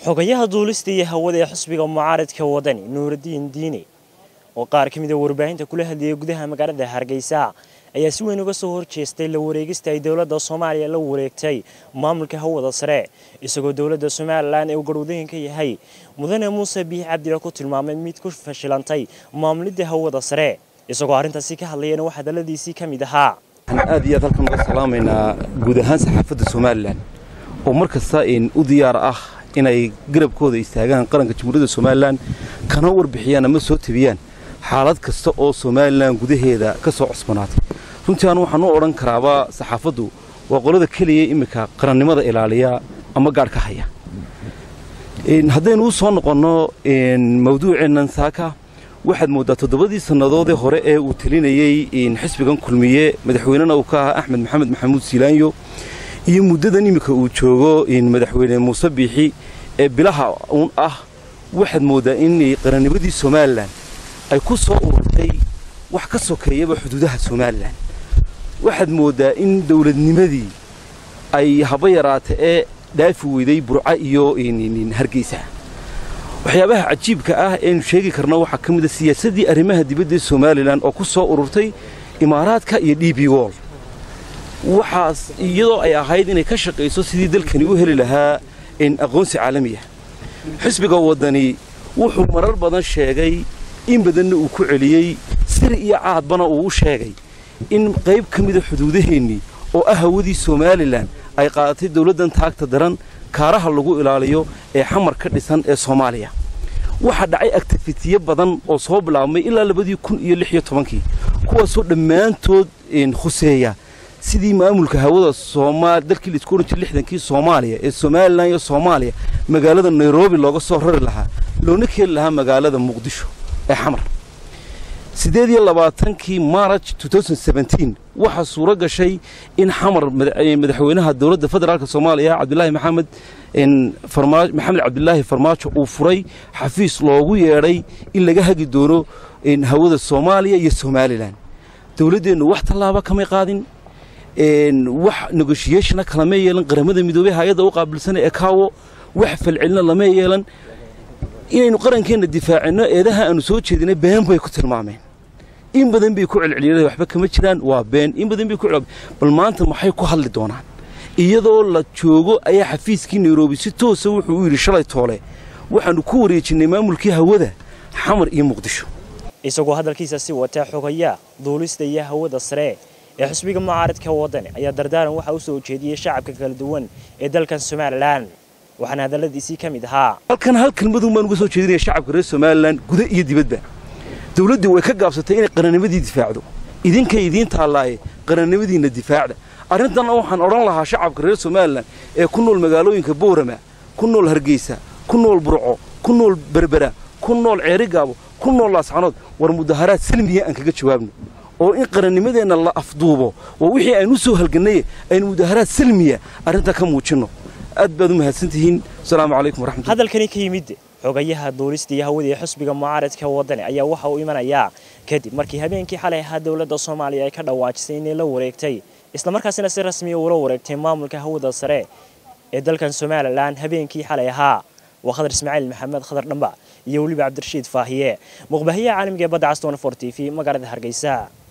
xogayaha duulista iyo hawada ee xusbiga mucaaradka wadani nuuraddiin diine oo qaar ka mid a warbaahinta kula hadlayay gudaha magaalada hargeysa ayaa si weyn uga soo horjeestay la wareegista ay dowladda soomaaliya la wareegtay maamulka hawada sare isagoo dowladda somalilan ee uu garwadooyinka yahay mudane muuse biix cabdila ku tilmaamay mid ku fashilantay maamulidda hawada sare isagoo arrintaasi ka hadlayana wax hadalladiisii ka mid ahaa waxaan aad iyo aad halkan uga salaamaynaa guud ahaan saxaafadda somalilan oo mar kasta u diyaar ah inay garabkooda istaagaan qaranka jamhuuriyadda somalilan kana warbixiyaan ama soo tabiyaan xaalad kasta oo somalilan gudaheeda ka soo cusbanaatay runtii anu waxaan u odhan karaaba saxaafaddu waa qolada keliya iminka qarannimada ilaaliya ama gaadh ka haya haddaynu u soo noqonno mawduuceennan saaka waxaad mooddaa toddobadii sannadoodee hore ee uu telinayey xisbigan kulmiye madaxweynena uu ka ahaa axmed maxamed maxamuud siilaanyo iyo muddadan iminka uu joogo madaxweyne muuse biixi ee bilaha uun ah waxaad mooddaa in qarannimadii somalilan ay ku soo ururtay wax ka sokeeyaba xuduudaha somalilan waxaad mooddaa in dowladnimadii ay haba yaraata ee dhaafi weyday burca iyo hargeysa waxyaabaha cajiibka ah eenu sheegi karno waxaa ka mid a siyaasaddii arrimaha dibadda ee somalilan oo ku soo ururtay imaaraadka iyo d b wol waxaas iyadoo ay ahayd inay ka shaqayso sidii dalkani u heli lahaa aqoonsi caalami ah xisbiga waddani wuxuu marar badan sheegay in badanna uu ku celiyey sir iyo caadbana uu u sheegay in qayb ka mida xuduudaheennii oo ah hawadii somalilan ay qaadatay dawladdan taagta daran kaaraha lagu ilaaliyo ee xamar ka dhisan ee soomaaliya waxaa dhacay aktifitiye badan oo soo bilaabmay ilaa labadii kun iyo lix iyo tobankii kuwaasoo dhammaantood khuseeya sidii maamulka hawada dalkii laisku ohan jir lixdankii soomaaliya ee somalilan iyo soomaaliya magaalada nairobi looga soo rari lahaa loona keeni lahaa magaalada muqdisho ee xamar siddeed iyo labaatankii maaraj waxaa suuro gashay in xamar madaxweynaha dowladda federaalk soomaaliya cabdilaahi maxamed maxamed cabdilaahi farmaajo uu furay xafiis loogu yeedhay in laga hagi doono hawada soomaaliya iyo somalilan dowladdeennu wax tallaaba kamay qaadin wax negoshiyeshana kalama yeelan qaramada midoobey hay-adda u qaabilsana ee kaawo wax falcelina lama yeelan inaynu qarankeenna difaacinno eedaha aanu soo jeedinay been bay ku tilmaameen in badan bay ku celceliyeen waxba kama jiraan waa been in badan bay ku bal maanta maxay ku hadli doonaan iyadoo la joogo ayaa xafiiskii nairobi si toosa wuxuu u yidhi shalay toole waxaannu ku wareejinnay maamulkii hawada xamar iyo muqdisho isagoo hadalkiisa si wataa xogayaa duulista iyo hawada sare ee xusbiga mucaaradka waddani ayaa dardaaran waxaa u soo jeediyey shacabka kala duwan ee dalkan somalilan waxaana hadalladiisii ka mid ahaa halkan hal kelmadun baan uga soo jeedinaya shacabka reer somalilan guda iyo dibadba dawladdii way ka gaabsatay inay qarannimadii difaacdo idinkay idiin taallaaye qarannimadiinna difaacda arrintanna waxaan odhan lahaa shacabka reer somalilan ee ku nool magaalooyinka boorama ku nool hargeysa ku nool burco ku nool berbera ku nool ceerigaabo ku nool laascanood war mudaharaad salmiya aan kaga jawaabno oo in qarannimadeenna la afduubo waa wixii aynu soo halgannaye aynu mudaharaad salmiya arrintaa ka muujinno aad baad u mahadsantihiin asalaamu calaykum waraxmatulah hadalkani ka yimid xogayaha duulista iyo hawada ee xusbiga mucaaradka waddani ayaa waxa uu imanayaa kadib markii habeenkii xalay ahaa dowladda soomaaliya ay ka dhawaajisay inay la wareegtay islamarkaasina si rasmiya ula wareegtay maamulka hawada sare ee dalkan somalilan habeenkii xalay ahaa waa khadar ismaaciil maxamed khadar dhamba iyo weliba cabdirashiid faahiye muqbahiyaha caalamiga ee badda caston for t v magaalada hargeysa